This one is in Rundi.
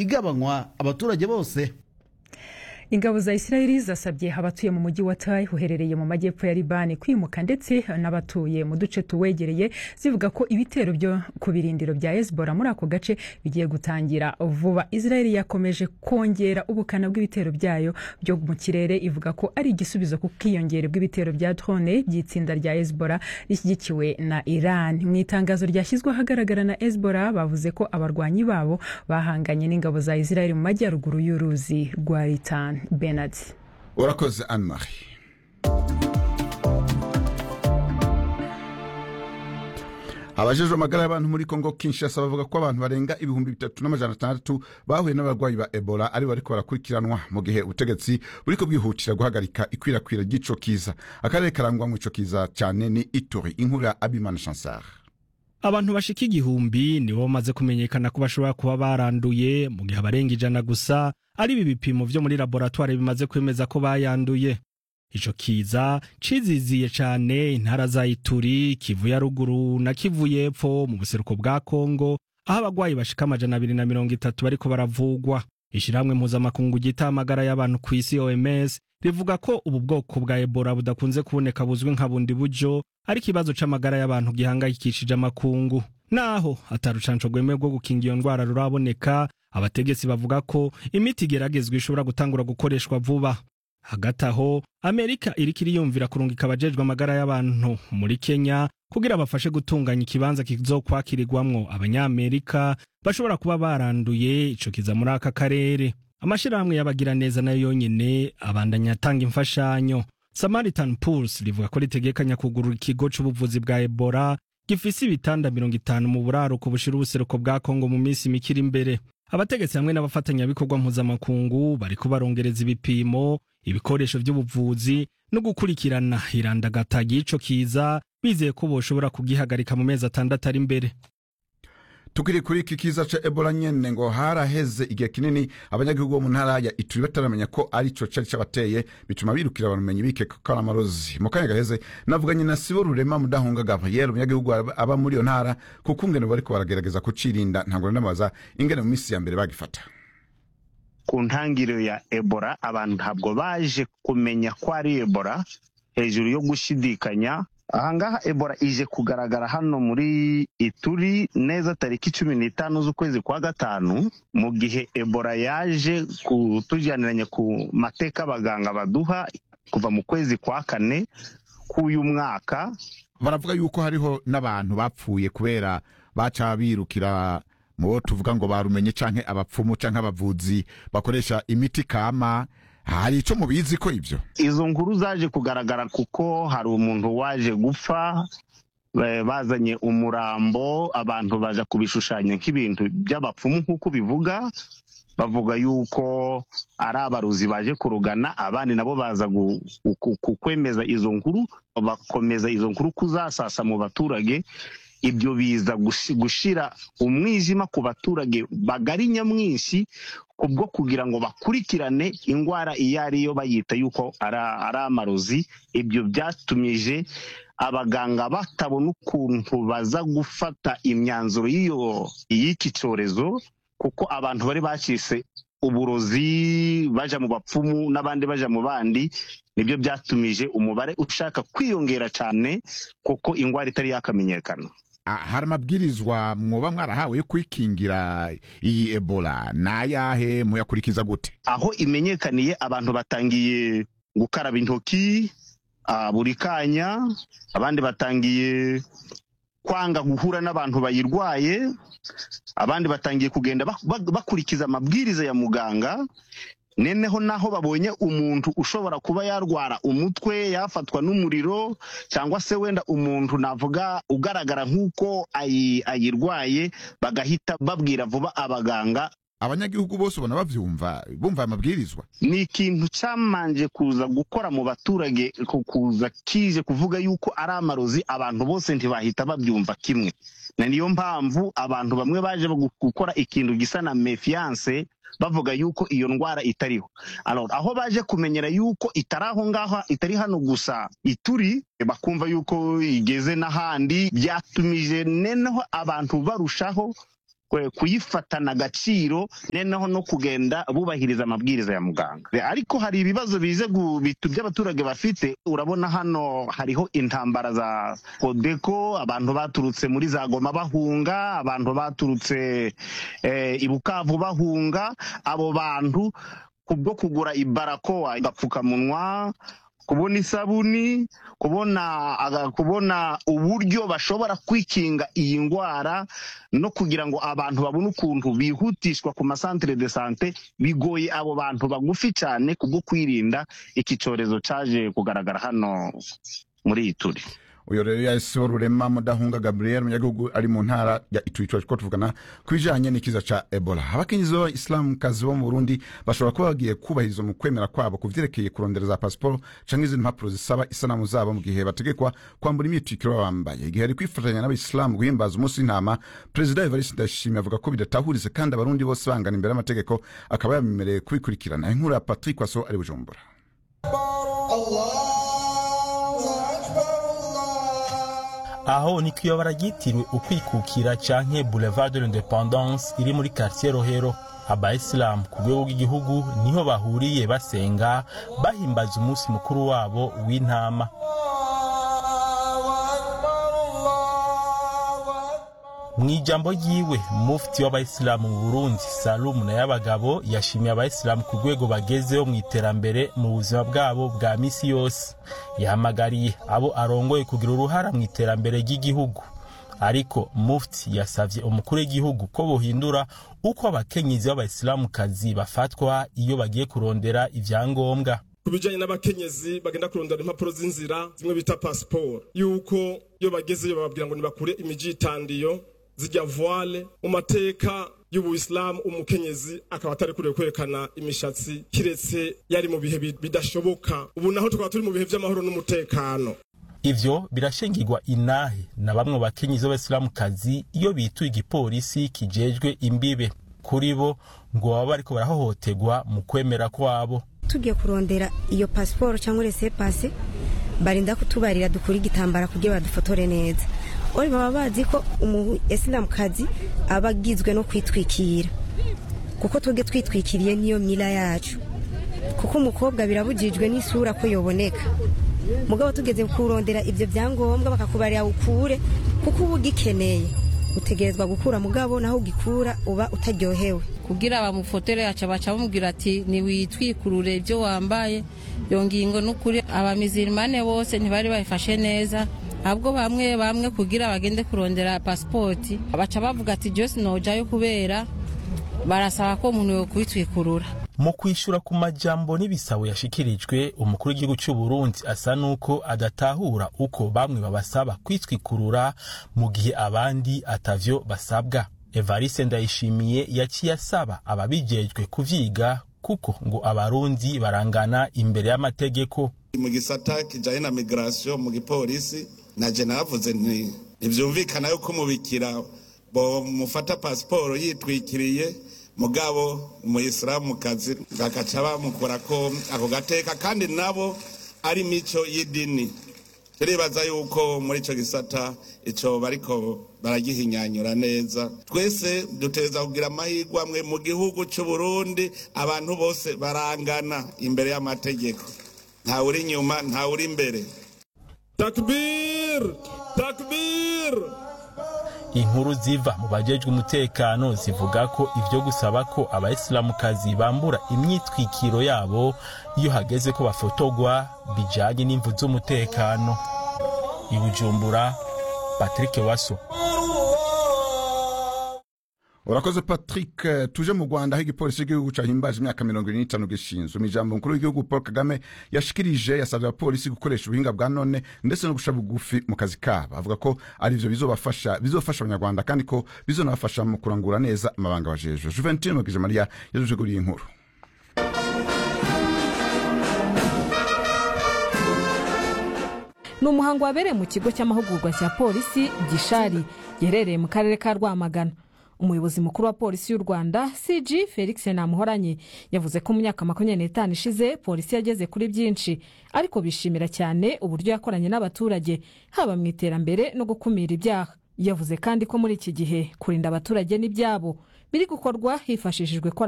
igabanywa abaturage bose ingabo za isirayeli zasabye abatuye mu mujyi wa tai uherereye mu majyepfo ya libani kwimuka ndetse n'abatuye mu duce tuwegereye zivuga ko ibitero byo ku birindiro bya hezbollah muri ako gace bigiye gutangira vuba isirayeli yakomeje kongera ubukana bw'ibitero byayo byo mu kirere ivuga ko ari igisubizo ku bwiyongere bw'ibitero bya drone by'itsinda rya hezbollah rishyigikiwe na iran mu itangazo ryashyizwe ahagaragara na hezbollah bavuze ko abarwanyi babo bahanganye n'ingabo za isirayeli mu majyaruguru y'uruzi rwa litani Bernard urakoze anne marie abajejwe amagara y'abantu muri kongo kinshasa bavuga ko abantu barenga ibihumbi bitatu n'amajana atandatu bahuye n'abarwayi ba ebola ari bariko barakurikiranwa mu gihe ubutegetsi buriko bwihutira guhagarika ikwirakwira ry'ico kiza akarere karangwamwo ico kiza cyane ni ituri inkuru ya abimana chansar abantu bashika igihumbi nibo bamaze kumenyekana ko bashobora kuba baranduye mu gihe abarenga ijana gusa ari ibi bipimo vyo muri laboratwari bimaze kwemeza ko bayanduye ico kiza ciziziye cane intara za ituri kivu ya ruguru na kivu y'epfo mu buseruko bwa kongo aho abagwayi bashika amajana abiri na mirongo itatu bariko baravugwa ishirahamwe mpuzamakungu ryita amagara y'abantu ku isi oms rivuga ko ubu bwoko bwa ebola budakunze kuboneka buzwi nka bundi buryo ari ikibazo c'amagara y'abantu gihangayikishije amakungu naho atari urucanco rwemewe rwo gukinga iyo ndwara ruraboneka abategetsi bavuga ko imiti igeragezwa ishobora gutangura gukoreshwa vuba hagati aho amerika iriko iriyumvira kurungika abajejwe amagara y'abantu muri kenya kugira bafashe gutunganya ikibanza kizokwakirirwamwo abanyamerika bashobora kuba baranduye ico kiza muri aka karere amashirahamwe y'abagiraneza nayo yonyene abandanya atanga imfashanyo samaritan pulse rivuga ko ritegekanya kugurura ikigo c'ubuvuzi bwa ebola gifise ibitanda mirongo itanu mu buraruko bushira ubuseruko bwa kongo mu minsi mikiri imbere abategetsi hamwe n'abafatanyabikorwa mpuzamakungu bariko barongereza ibipimo ibikoresho vy'ubuvuzi no gukurikirana irandagata ry'ico kiza bizeye ko boshobora kugihagarika mu mezi atandatu ari imbere tukiri kuri iki kiza ca ebola nyene ngo haraheze igihe kinini abanyagihugu bo mu ntara ya ituri bataramenya ko ari co cari cabateye bituma birukira abamenyi bikeka ko ari amarozi mu kanya gaheze navuganye na sibo rurema mudahunga gabriel umunyagihugu aba muri iyo ntara kuko ingene bariko baragerageza kucirinda ntabwo nanabaza ingene mu minsi ya mbere bagifata ku ntangiriro ya ebola abantu ntabwo baje kumenya ko ari ebola hejuru yo gushidikanya ahangaha ebola ije kugaragara hano muri ituri neza tariki cumi n'itanu z'ukwezi kwa gatanu mu gihe ebola yaje kutujyaniranya ku mateka abaganga baduha kuva mu kwezi kwa kane k'uyu mwaka baravuga yuko hariho n'abantu bapfuye kubera baca birukira mu bo tuvuga ngo barumenye canke abapfumu canke abavuzi bakoresha imiti kama hari ico mubizi ko ivyo izo nkuru zaje kugaragara kuko hari umuntu waje gupfa bazanye umurambo abantu baja kubishushanya nk'ibintu by'abapfumu nk'uko bivuga bavuga yuko ari abaruzi baje kurugana abandi nabo baza kwemeza izo nkuru bakomeza izo nkuru kuzasasa mu baturage ibyo biza gushira umwijima ku baturage bagari nyamwinshi kubwo kugira ngo bakurikirane indwara iyo ariyo bayita yuko ari amarozi ibyo byatumije abaganga batabona ukuntu baza gufata imyanzuro y'iki cyorezo kuko abantu bari bacitse uburozi baja mu bapfumu n'abandi baja mu bandi nibyo byatumije umubare ushaka kwiyongera cyane kuko indwara itari yakamenyekana hari amabwirizwa mwoba mwarahawe yo kwikingira iyi ebola nayahe muyakurikiza gute aho imenyekaniye abantu batangiye gukaraba intoki buri kanya abandi batangiye kwanga guhura n'abantu bayirwaye abandi batangiye kugenda bakurikiza amabwiriza ya muganga neneho naho babonye umuntu ushobora kuba yarwara umutwe yafatwa n'umuriro cyangwa se wenda umuntu navuga ugaragara nk'uko ayirwaye bagahita babwira vuba abaganga abanyagihugu bose ubona bavyumva bumva amabwirizwa ni ikintu cyamanje kuza gukora mu baturage kuza kije kuvuga yuko ari amarozi abantu bose ntibahita babyumva kimwe na niyo mpamvu abantu bamwe baje gukora ikintu gisa na mefiance bavuga yuko iyo ndwara itariho aho baje kumenyera yuko itari aho ngaho itari hano gusa ituri bakumva yuko igeze n'ahandi byatumije neneho abantu barushaho kwe- kuyifatana agaciro noneho no kugenda bubahiriza amabwiriza ya muganga ariko hari ibibazo bize gu- bitu- by'abaturage bafite urabona hano hariho intambara za kodeko abantu baturutse muri za goma bahunga abantu baturutse eh, i bukavu bahunga abo bantu kubwo kugura ibarakoa agapfukamunwa kubona isabuni kubona aga- kubona uburyo bashobora kwikinga iyi ndwara no kugira ngo abantu babone ukuntu bihutishwa ku masantere de sante bigoye abo bantu bagufi cyane kubwo kwirinda iki cyorezo cyaje kugaragara hano muri iyi turi uyo rero yahise rurema mudahunga gabriel umunyagihugu ari mu ntara ya ituri ko tuvugana ku bijanye n'ikiza ca ebola abakenyezi b'abayisilamukazi bo mu burundi bashobora kuba bagiye kubahiriza mu kwemera kwabo ku vyerekeye kurondera za pasiporo canke izindi mpapuro zisaba isanamu zabo mu gihe bategekwa kwambura imyitwikiro baba bambaye igihe ari kwifatanya n'abayisilamu guhimbaza umunsi w'intama perezida evariste ndayishimiye avuga ko bidatahurize kandi abarundi bose bangana imbere y'amategeko akaba yabemereye kubikurikirana inkuru ya patrick waso ari bujumbura aho ni kwiyobora ryitiriwe ukwikukira canke boulevard de l'independance iri muri quartier rohero abayisilamu ku rwego rw'igihugu niho bahuriye basenga bahimbaza umunsi mukuru wabo w'intama mu ijambo ryiwe mufti w'abayisilamu mu burundi salumu na y'abagabo yashimiye abayisilamu ku rwego bagezeho mu iterambere mu buzima bwabo bwa misi yose yahamagariye abo arongoye kugira uruhara mu iterambere ry'igihugu ariko mufti yasavye umukuru w'igihugu ko bohindura uko abakenyezi b'abayisilamukazi bafatwa iyo bagiye kurondera ivyangombwa ku bijyanye n'abakenyezi bagenda kurondera impapuro z'inzira zimwe bita pasiporo yuko iyo bagezeyo bababwira ngo nibakure imijitandiyo zijya voile mu mateka y'ubuyisilamu umukenyezi akaba atari kuriwe kwerekana imishatsi kiretse yari mu bihe bi- bidashoboka ubu naho tukaba turi mu bihe by'amahoro n'umutekano ivyo birashingirwa inahe na bamwe mu bakenyezi b'abayisilamukazi iyo bituye igipolisi kijejwe imbibe kuri bo ngo baba bariko barahohoterwa mu kwemera kwabo tugiye kurondera iyo pasiporo cyangwa rese pase barinda kutubarira dukura igitambara kugira badufotore neza ori baba bazi ko umu esilamukazi aba agizwe no kwitwikira kuko twebwe twitwikiriye niyo mira yacu kuko umukobwa birabujijwe n'isura ko yoboneka mugabo tugeze kurondera ibyo byangombwa bakakubarira ukure kuko uba ugikeneye utegerezwa gukura mugabo naho ugikura uba utaryohewe kugira bamufotore aca baca bamubwira ati ntiwitwikurure ibyo wambaye iyo ngingo n'ukuri abamizirimane bose ntibari bayifashe neza ahubwo bamwe bamwe kugira bagende kurondera pasipoti baca bavuga ati jose nojayo kubera barasaba ko umuntu yokwitwikurura mu kwishura ku majambo n'ibisabo yashikirijwe umukuru w'igihugu cy'u Burundi asa nuko adatahura uko bamwe babasaba kwitwikurura mu gihe abandi atavyo basabwa evariste ndayishimiye yaciye asaba ababijejwe kuvyiga kuko ngo abarundi barangana imbere y'amategeko mu gisata kijanye na migration mu gipolisi naje navuze nti ntivyumvikana yuko umubikira bomufata pasiporo yitwikiriye mugabo umuyisilamukazi bakaca bamukorako ako gateka kandi nabo ari mico y'idini turibaza yuko muri ico gisata ico bariko baragihinyanyura neza twese duteza kugira amahirwe amwe mu gihugu c'u Burundi abantu bose barangana imbere y'amategeko ntawe uri inyuma ntawe uri imbere takbir takbir inkuru ziva mu bajejwe umutekano zivuga ko ivyo gusaba ko abayisilamukazi bambura imyitwikiro yabo iyo hageze ko bafotogwa bijanye n'imvu z'umutekano i bujumbura patrick waso urakoze patrick eh, tuje mu rwanda aho igipolisi cy'igihugu cahimbaje imyaka mirongo ine n'itanu gishinzwe mu ijambo mukuru w'igihugu paul kagame yashikirije yasabye abapolisi gukoresha ubuhinga bwa none ndetse no gusha bugufi mu kazi kabo avuga ko ari byo bizobafasha bizofasha abanyarwanda kandi ko bizonabafasha mu kurangura neza amabanga bajejwe juventine mugije mariya yaduteguriye inkuru ni umuhango wabereye mu kigo cy'amahugurwa cya polisi gishari giherereye mu karere ka rwamagana umuyobozi mukuru wa polisi y'u rwanda cg felix namuhoranye yavuze ko mu myaka makumyabiri n'itanu ishize polisi yageze kuri byinshi ariko bishimira cyane uburyo yakoranye n'abaturage haba mu iterambere no gukumira ibyaha yavuze kandi ko muri iki gihe kurinda abaturage n'ibyabo biri gukorwa hifashishijwe